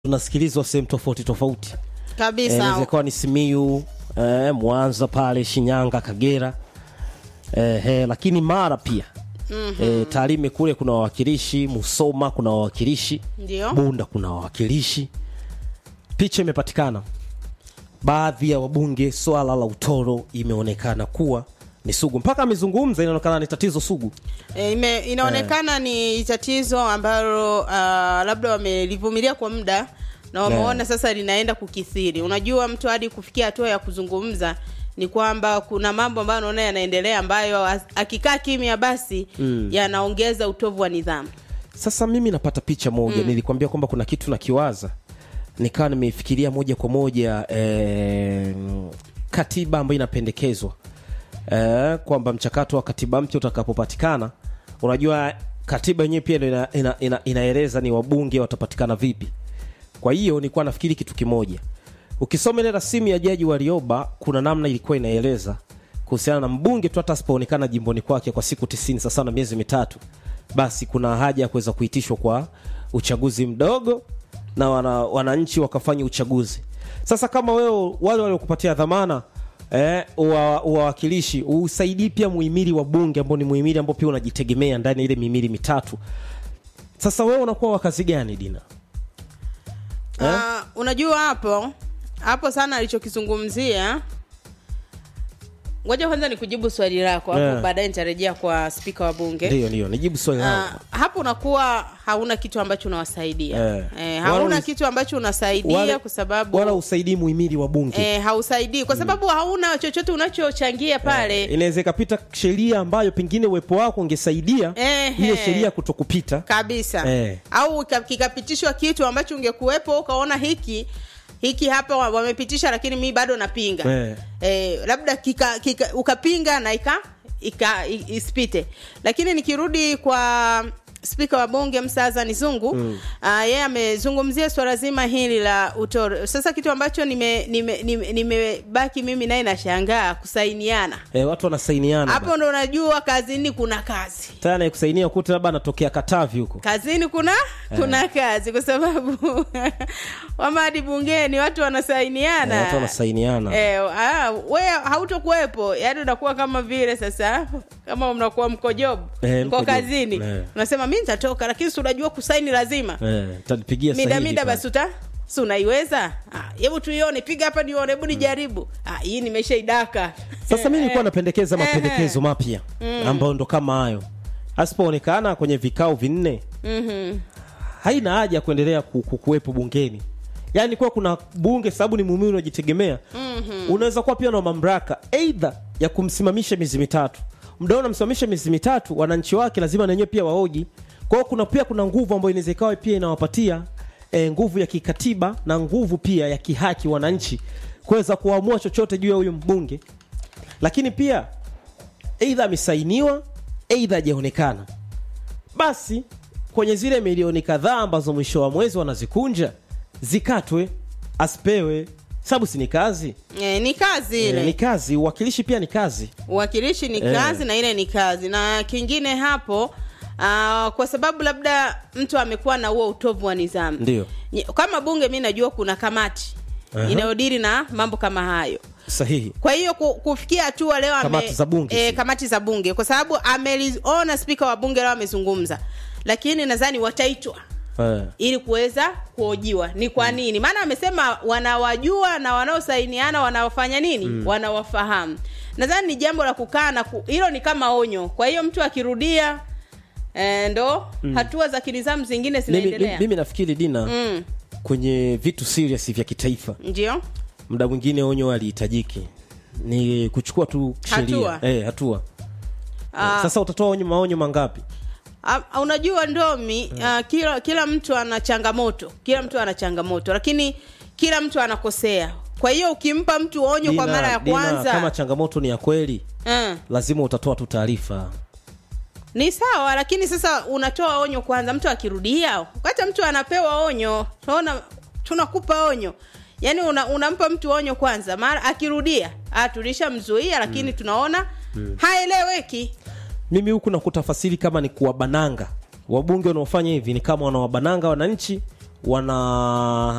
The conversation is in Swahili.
tunasikilizwa sehemu tofauti tofauti kabisa inaweza ikawa ni Simiyu eh, Mwanza pale Shinyanga, Kagera eh, eh, lakini Mara pia mm-hmm. eh, Tarime kule kuna wawakilishi, Musoma kuna wawakilishi, ndio Bunda kuna wawakilishi. Picha imepatikana, baadhi ya wabunge, swala la utoro imeonekana kuwa ni sugu, mpaka amezungumza, inaonekana ni tatizo sugu. e, ime, inaonekana ni tatizo ambalo uh, labda wamelivumilia kwa muda na wameona sasa linaenda kukithiri unajua mtu hadi kufikia hatua ya kuzungumza ni kwamba kuna mambo ambayo anaona yanaendelea ambayo as- akikaa kimya basi mm. yanaongeza utovu wa nidhamu Sasa mimi napata picha moja mm. nilikwambia kwamba kuna kitu nakiwaza, nikawa nimeifikiria moja kwa moja eh, katiba ambayo inapendekezwa eh, kwamba mchakato wa katiba mpya utakapopatikana, unajua katiba yenyewe pia ina, ina, ina, inaeleza ni wabunge watapatikana vipi. Kwa hiyo nilikuwa nafikiri kitu kimoja, ukisoma ile rasimu ya jaji Warioba, kuna namna ilikuwa inaeleza kuhusiana na mbunge tu hata asipoonekana jimboni kwake kwa siku tisini sasa na miezi mitatu, basi kuna haja ya kuweza kuitishwa kwa uchaguzi mdogo na wana, wananchi wakafanya uchaguzi. Sasa kama wewe wale waliokupatia dhamana eh, uwa- uwawakilishi usaidii pia muhimili wa bunge ambao ni muhimili ambao pia unajitegemea ndani ya ile mihimili mitatu. Sasa wewe unakuwa wa kazi gani Dina? Eh? Ah, unajua hapo hapo sana alichokizungumzia ngoja kwanza ni kujibu swali lako hapo Yeah. baadaye nitarejea kwa spika wa bunge Ndio, ndio, nijibu swali langu. Ah, hapo unakuwa hauna kitu ambacho unawasaidia Eh. eh, Wala hauna us- kitu ambacho unasaidia Wala- kwa sababu wala usaidii muhimili wa bunge eh, hausaidii kwa sababu hauna chochote unachochangia pale inaweza ikapita sheria ambayo pengine uwepo wako ungesaidia Ehe. ile sheria kutokupita kabisa Eh. au ika- kikapitishwa kitu ambacho ungekuwepo ukaona hiki hiki hapa wa- wamepitisha lakini mi bado napinga Eh. eh, labda kika, kika, ukapinga na ika, ika i- isipite lakini nikirudi kwa spika wa bunge msazani zungu mm. uh, yeye amezungumzia swala zima hili la utoro sasa kitu ambacho nimebaki nime, nime, nimebaki mimi naye nashangaa kusainiana eh, watu wanasainiana hapo ndo unajua kazini kuna kazi tana kusainia kuta labda anatokea Katavi huko kazini kuna kuna kazi kwa sababu wama hadi bungeni watu wanasainiana eh, watu wanasainiana Eh, ah, we hautokuwepo yaani unakuwa kama vile sasa kama mnakuwa mko job Eh, mko mko job. kazini Eh. unasema mi nitatoka lakini si unajua kusaini lazima eh, tanipigia mida sahihi mida pale. basi uta si unaiweza Ah, hebu tuione piga hapa nione hebu nijaribu Ah, hii nimeshaidaka Sasa mimi nilikuwa napendekeza Eh, mapendekezo mapya ambayo ndo kama hayo, asipoonekana kwenye vikao vinne Mhm. haina haja ya kuendelea ku- ku- kuwepo bungeni. Yaani kuwa kuna bunge sababu ni muumini unajitegemea. mm-hmm. Unaweza kuwa pia na mamlaka aidha ya kumsimamisha miezi mitatu. Mdao unamsimamisha miezi mitatu, wananchi wake lazima na wenyewe pia waoji. Kwa hiyo kuna pia kuna nguvu ambayo inaweza ikawa pia inawapatia e, nguvu ya kikatiba na nguvu pia ya kihaki wananchi kuweza kuamua chochote juu ya huyu mbunge, lakini pia aidha amesainiwa aidha hajaonekana basi kwenye zile milioni kadhaa ambazo mwisho wa mwezi wanazikunja zikatwe, asipewe, sababu si ni kazi Eh, ni kazi ile e, ni kazi. Uwakilishi pia ni kazi. uwakilishi ni Eh. kazi na ile ni kazi na kingine hapo uh, kwa sababu labda mtu amekuwa na huo utovu wa nidhamu Ndio. Nye- kama bunge mi najua kuna kamati Aha. inayodiri na mambo kama hayo Sahihi. kwa hiyo ku- kufikia hatua leo ame- Kamati za bunge, eh, si? kamati za bunge kwa sababu ameliona spika wa bunge leo amezungumza lakini nadhani wataitwa Eh. ili kuweza kuhojiwa ni kwa nini maana amesema wanawajua na wanaosainiana wanawafanya nini wanawafahamu nadhani ni jambo la kukaa na ku- hilo ni kama onyo kwa hiyo mtu akirudia eh, ndo hatua za kinizamu zingine Mimi, mimi, zinaendelea mimi nafikiri Dina, mm, kwenye vitu serious vya kitaifa ndio muda mwingine onyo alihitajiki ni kuchukua tu sheria Hatua. eh, hatua. Ah. Sasa utatoa onyo maonyo mangapi? Ah, unajua ndomi ah, kila kila mtu ana changamoto kila mtu ana changamoto lakini kila mtu anakosea kwa hiyo ukimpa mtu onyo kwa Dina, mara ya Dina, kwanza kama changamoto ni ya kweli eh, lazima utatoa tu taarifa ni sawa lakini sasa unatoa onyo kwanza mtu akirudia wakati mtu anapewa onyo tunaona tunakupa onyo yaani una, unampa mtu onyo kwanza mara akirudia ah, tulishamzuia lakini tunaona haeleweki mimi huku nakutafasiri kama ni kuwabananga wabunge wanaofanya hivi ni kama wanawabananga wananchi wana